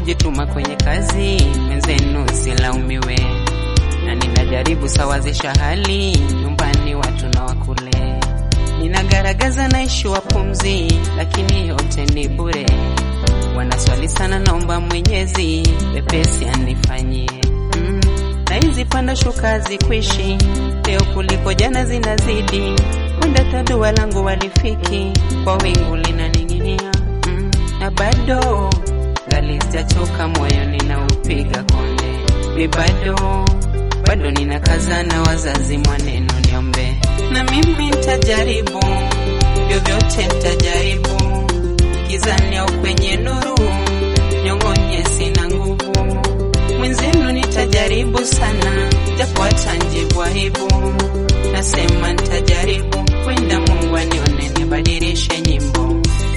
kujituma kwenye kazi, mwenzenu silaumiwe, na ninajaribu sawazisha hali nyumbani, watu na wakule. Ninagaragaza naishi wa pumzi, lakini yote ni bure. Wanaswali sana, naomba Mwenyezi wepesi anifanyie mm. Na hizi panda shuka zikwishi leo kuliko jana zinazidi, wenda tadua langu walifiki kwa wingu linaning'inia mm. Na bado ngali sijachoka, moyo ninaupiga konde, mi bado bado ninakaza na wazazi mwaneno niombe, na mimi nitajaribu vyovyote, nitajaribu gizani au kwenye nuru, nyong'onye sina nguvu, mwenzenu nitajaribu sana, japo hata njibu aibu, nasema nitajaribu, kwenda Mungu anione, nibadilishe nyimbo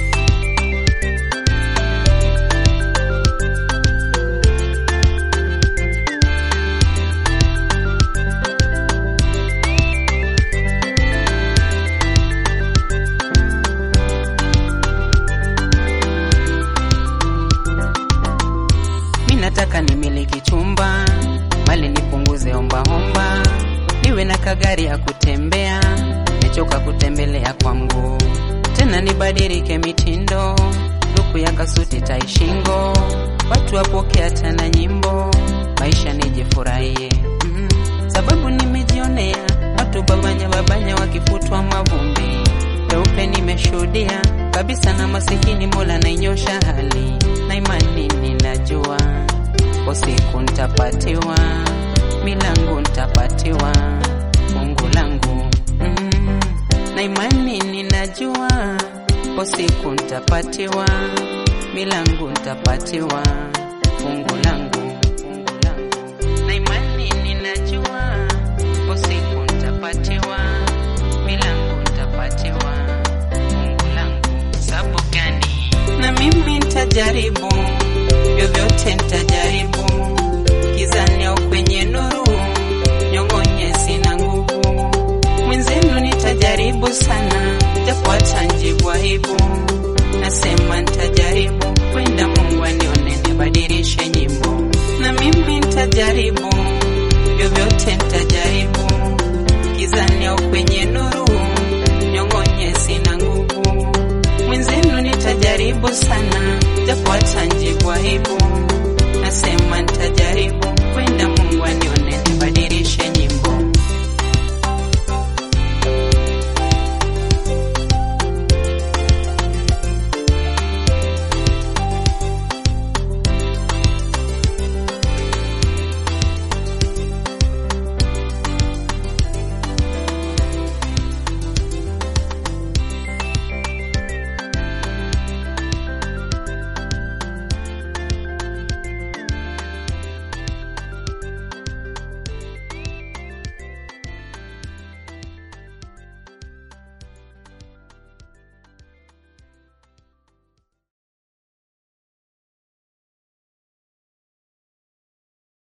Nataka nimiliki chumba mali nipunguze ombaomba, niwe na kagari ya kutembea, nichoka kutembelea kwa mguu, tena nibadilike mitindo, luku ya kasuti taishingo, watu wapokea tena nyimbo, maisha nijifurahie mm, sababu nimejionea watu babanya babanya wakifutwa mavumbi, peupe nimeshuhudia kabisa, na masikini Mola nainyosha hali na imani ninajua kwa siku ntapatiwa, milango ntapatiwa, fungu langu mm, na imani ninajua, kwa siku ntapatiwa, milango ntapatiwa, fungu langu, fungu langu, na imani ninajua, kwa siku ntapatiwa, milango ntapatiwa, fungu langu. Sababu gani? Na mimi ntajaribu vyovyote nitajaribu, gizani au kwenye nuru, nyong'onye sina nguvu, mwenzenu nitajaribu sana, japo hata njibu aibu, nasema nitajaribu, kwenda Mungu anione, nibadilishe nyimbo, na mimi nitajaribu, vyovyote nitajaribu, gizani au kwenye nuru, nyong'onye sina nguvu, mwenzenu nitajaribu sana, japo hata njibu aibu